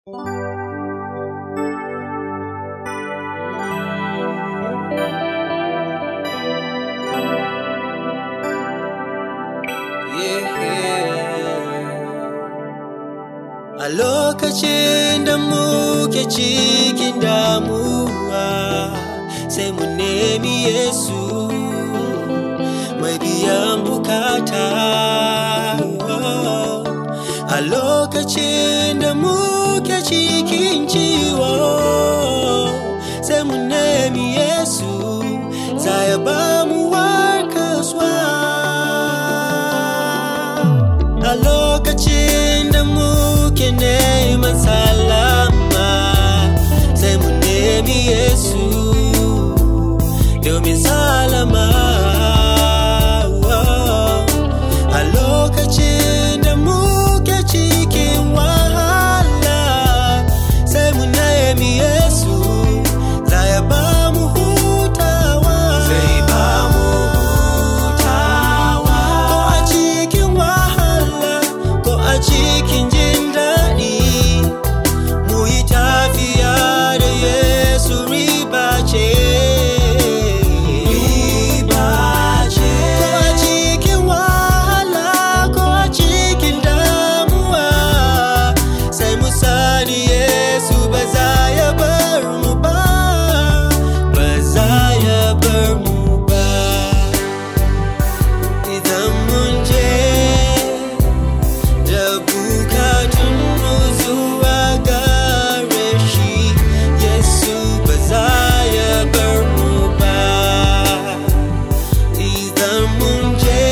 A lokacin da muke cikin damuwa sai mu nemi Yesu mai biyan bukata. A lokacin da muke cikin ciwo sai mu nemi Yesu za ya ba mu warkaswa. A lokacin da muke neman salama sai mu nemi Yesu domin salama. A lokacin da muke cikin wahala sai mu nemi Yesu za ya ba mu hutawa. Zai ba mu hutawa. Ko a cikin wahala ko a cikin jin daɗi mu yi tafiya da Yesu riba ce. Riba ce. Ko a cikin wahala ko a cikin damuwa sai mu sani Yesu ba za ya bar mu ba. Ba za ya bar mu ba. Idan mun je da bukatunmu zuwa gare shi Yesu ba za ya bar mu ba idan mun je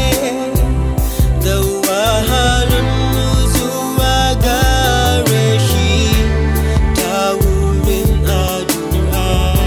da wahalarmu zuwa gare shi ta wurin addu'a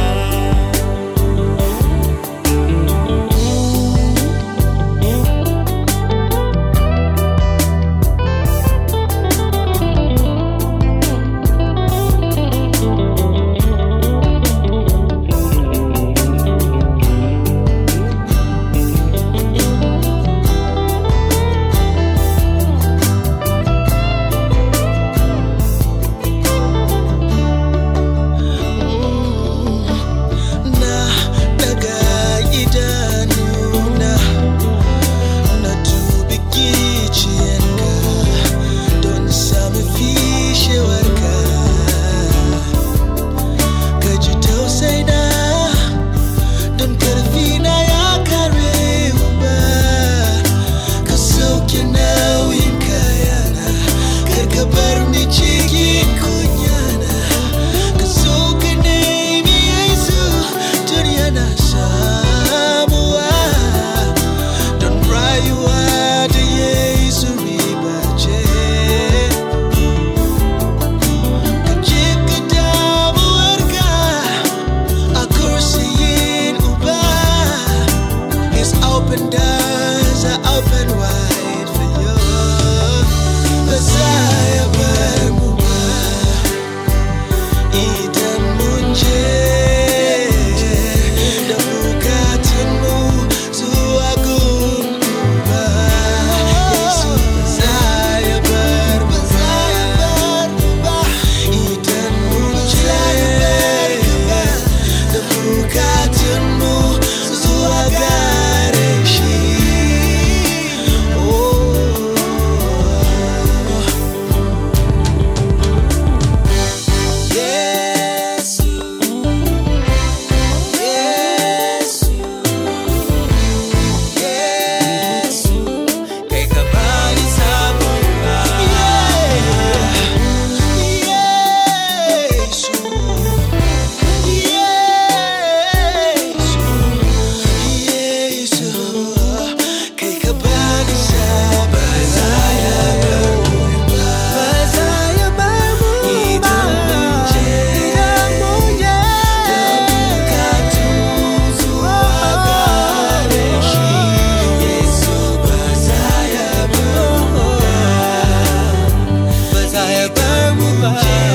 na daga idanuna na dubi giciyanka don sami fishewarka ka ji tausaina don karfi na ya kare ba ka sauke nauyin kayana kar ka bar ni cikin kunyana ka so ka nemi yesu tun yana samuwa don rayuwa da yesu riba ce ka je ka damuwarka a kursiyin uba his open doors are open wide for you ba za ya bar mu ba idan mun je da bukatunmu zuwa gun Uba. Yesu ba za ya bar mu ba. Idan mun je da bukatunmu zuwa gare shi. Oh. Yesu, Yesu, Yesu, kai ka bani samuwa. Yesu, Yesu, Yesu, kai ka bani Ba za ya bar mu ba, ba za ya bar mu ba. Idan mun je, idan mun je, da bukatunmu zuwa gare shi. Yesu ba za ya bar mu ba, ba za ya bar mu ba.